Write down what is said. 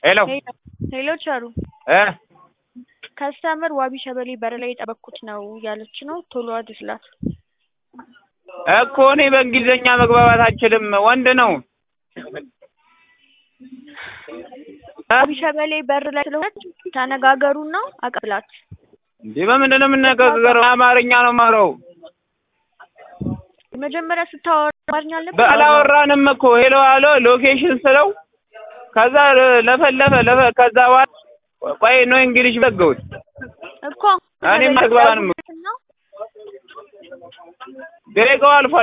ሄሎ ሄሎ ቸሩ እ ከስተመር ዋቢ ሸበሌ በር ላይ የጠበቅኩት ነው እያለች ነው ቶሎ አድርስላት እኮ እኔ በእንግሊዝኛ መግባባት አልችልም ወንድ ነው ዋቢ ሸበሌ በር ላይ ስለሆነች ተነጋገሩና አቀብላት እንዴ በምንድን ነው የምነጋገረው አማርኛ ነው የማወራው መጀመሪያ ስታወራ አማርኛ አልነበር አላወራንም እኮ ሄሎ አሎ ሎኬሽን ስለው ከዛ ለፈለፈ ለፈ ከዛ በኋላ ቆይ ነው እንግሊሽ ዘገውት እኮ እኔም አልገባንም ደቂቃው አልፏል